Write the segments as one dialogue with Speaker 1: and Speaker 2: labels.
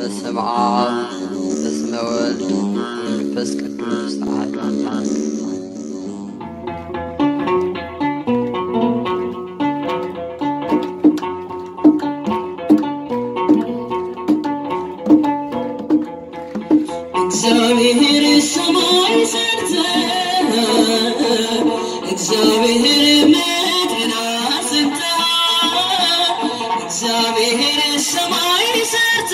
Speaker 1: በስመ አብ በስመ ወልድ ወመንፈስ ቅዱስ አሐዱ አምላክ
Speaker 2: እግዚአብሔር ሰማይ ሰርተ እግዚአብሔር ምድርን አጽንተ እግዚአብሔር ሰማይ ሰርተ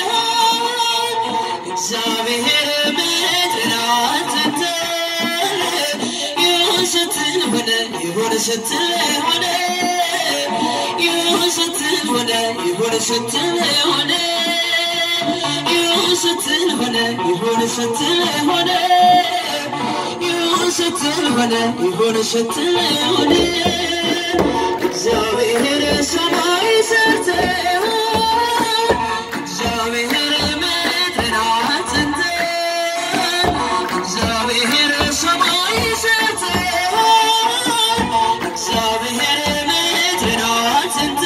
Speaker 2: እግዚአብሔር ምድርን አጽንተ ይሁን ስትል ሆነ ይሁን ስትል ሆነ ይሁን ስትል ሆነ ይሁን ስትል ሆነ ይሁን ስትል ሆነ ይሁን ስትል ሆነ ይሁን ስትል ሆነ ይሁን ስትል ሆነ እግዚአብሔር ሰማይ ሰርተ እግዚአብሔር ምድርን አጽንተ እግዚአብሔር ሰማይ ሰርተ እግዚአብሔር ምድርን አጽንተ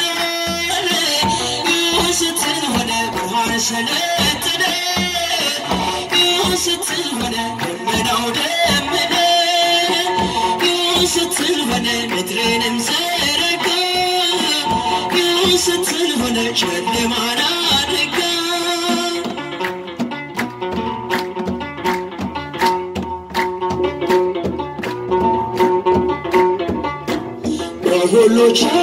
Speaker 2: ይሁን ስትል ሆነ ብርሃን ሰለጠነ ይሁን ስትል ሆነ ደመናው ደመነ ይሁን ስትል ሆነ ምድርንም ዘረጋ ይሁን ስትል ሆነ ጨለማን አነጋ በሁሉ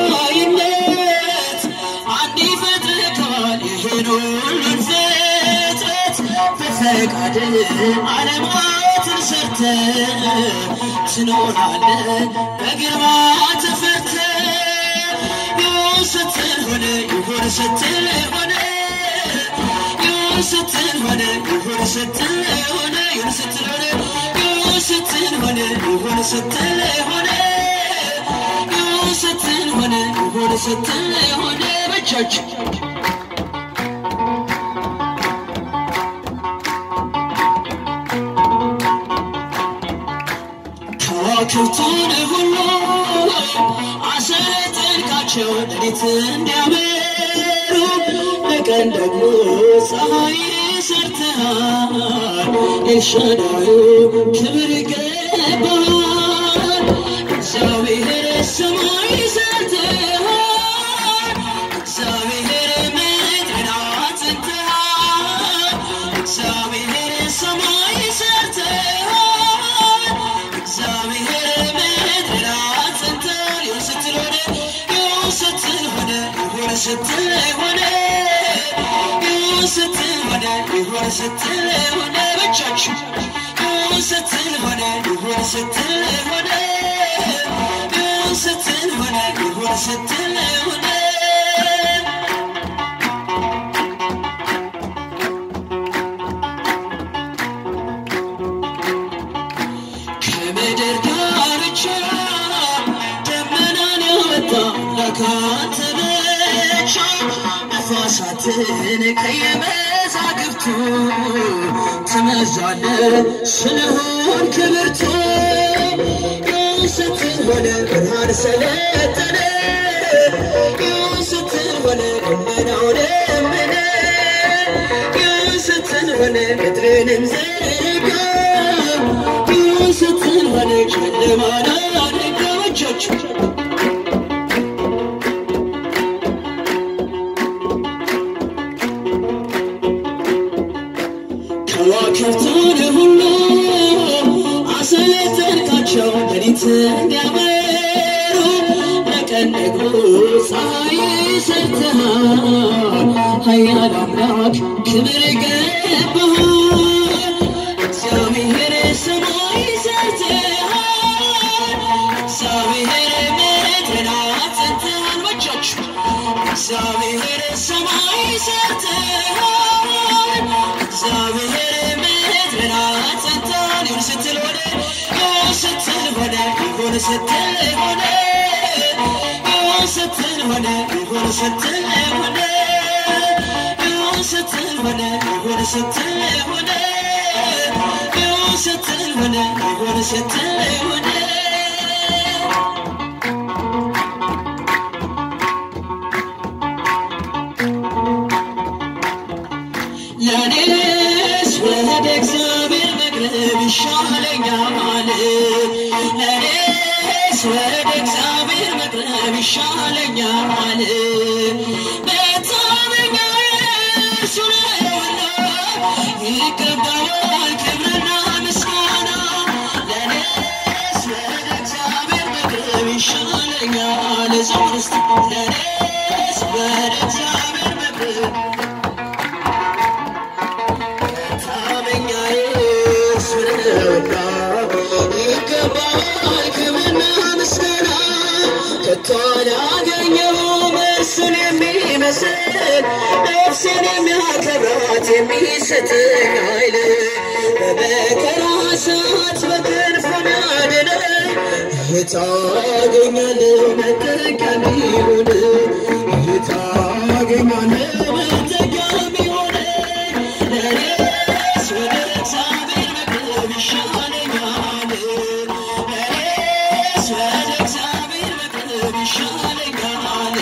Speaker 2: ቻይነት አንድ ይፈጥርካል ይህን ሁሉን ፍጥረት በፈቃድ ዓለማትን ሰርተ ትኖራለ በግርማ ተፈተ ይሁን ስትል ሆነ ይሁን ስትል ሆነ ይሁን ስትል ሆነ ይሁን ስትል ሆነ ይሁን ስትል ሆነ ይሁን ስትል ሆነ ይሁን ስትል ሆነ ይሁን ስትል ሆነ ይሁን ስትል ሆነ በእጃችሁ ከዋክብቱን ሁሉ አሰለጠንካቸው ሌሊት እንዲያበሩ በቀን ደግሞ ፀሐይ ሰርተሃል ኤልሻዳዩ ክብር ይገባል እግዚአብሔር ሰማይ ሰርተሃል እግዚአብሔር ምድርን አጽንተሃል እግዚአብሔር ሰማይ ሰርተሃል እግዚአብሔር ምድርን አጽንተሃል ይሁን ስትል ሆነ ይሁን ስትል ሆነ ይሁን ስትል ሆነ ይሁን ስትል ሆነ ይሁን ስትል ሆነ ብቻችሁ ይሁን ስትል ሆነ ይሁን ስትል ሆነ ይሁን ስትል ሆነ ይሁን ስትል ሆነ ከምድር ዳርቻ ደመናን ያወጣ ለካንተ ብቻ ነፋሳትን ከየመዛግብቱ ትመዛለ ስለሆን ክብርቱ ይሁን ስትል ሆነ ብርሃን ሰለጠነ ይሁን ስትል ሆነ ደመናው ደመነ ይሁን ስትል ሆነ ምድርንም ዘረጋ ይሁን ስትል ሆነ ጨለማን አነጋ እጆቹ ከዋክብቱን ሁሉ አሰለጠንካቸው ሌሊት እንዲያበሩ ለቀን ደግሞ ፀሐይ ሰርተሃል ኃያል አምላክ ክብር ይገባሃል እግዚአብሔር ሰማይ ሰርተሃል እግዚአብሔር ምድርን አጽንተሃል በእጃችሁ እግዚአብሔር ሰማይ ሰርተሃል እግዚአብሔር ምድርን አጽንተሃል ይሁን ስትል ሆነ ይሁን ስትል ሆነ ይሁን ስትል ሆነ ይሁን ስትል ሆነ ይሁን ስትል ሆነ ይሁን ስትል ሆነ ይሁን ስትል ሆነ ይሁን ስትል ሆነ ይሁን ስትል ሆነ ለኔስ ወደ እግዚአብሔር መቅረብ ይሻለኛል ለኔስ ወደ እግዚአብሔር መቅረብ ይሻለኛል መታመኛዬ እርሱ ነውና ይገባዋል ክብርና ምስጋና ለኔስ ወደ እግዚአብሔር መቅረብ ይሻለኛል ዘምር እስቲ ለኔስ ወደ እግዚአብሔር መቅረብ ታመኛዬ እርሱ ነውና ይገባዋል ክብርና ምስጋና ከቶ አላገኘሁም እርሱን የሚመስል ነፍሴን የሚያከብራት የሚሰጠኝ ኃይል በመከራ ሰዓት በክንፉ ያድነኝ ጌታ አገኛለሁ መጠጊያ የሚሆን ጌታ አገኛለሁ መጠጊያ የሚሆን ለኔስ ወደ እግዚአብሔር መቅረብ ይሻለኛል ለኔስ ወደ እግዚአብሔር መቅረብ ይሻለኛል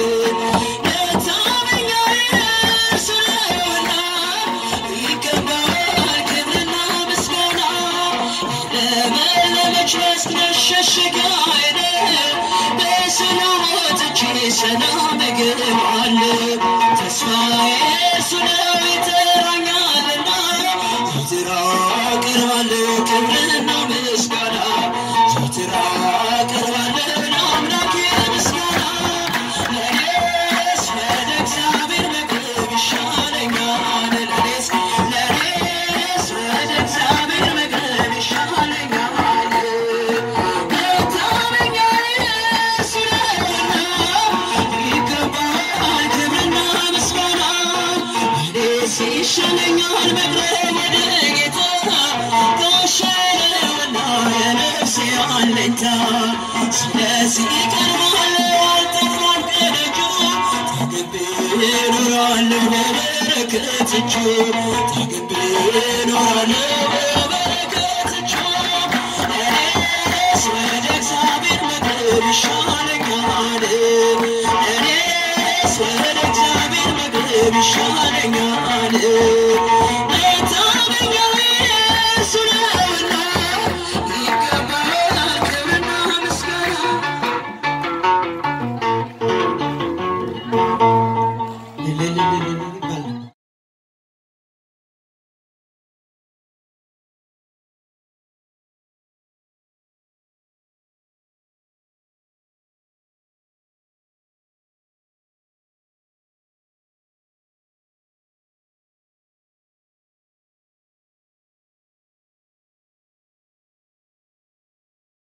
Speaker 2: መታመኛዬ እርሱ ነውና ይገባዋል ክብርና ምስጋና ለመለመች መስክ መሸሸጊያዬ በሰላም ወጥቼ ሰላም እገባለሁ ተስፋዬ እርሱ ነው ይጠራኛልና ዘወትር አቀርባለሁ ክብርና ምስጋና ዘወትር አቀርባለሁ ለአምላኬ ምስጋና ለኔስ ወደ እግዚአብሔር መቅረብ ይሻለኛል ለኔስ ለኔስ ወደ እግዚአብሔር መቅረብ ይሻለኛል መታመኛዬ እርሱ ነውና ይገባዋል ክብርና ምስጋና እኔስ ይሻለኛል መቅረብ ወደ ጌታ ጋሻዬ ነውና የነፍሴ አለኝታ ስለዚህ እቀርባለሁ አልጠፋም ከደጁ ተገቤ እኖራለሁ በበረከት እጁ ተገቤ እኖራለሁ በበረከት እጁ እኔስ ወደ እግዚአብሔር መቅረብ ይሻለኛል እኔስ ወደ እግዚአብሔር መቅረብ ይሻለኛል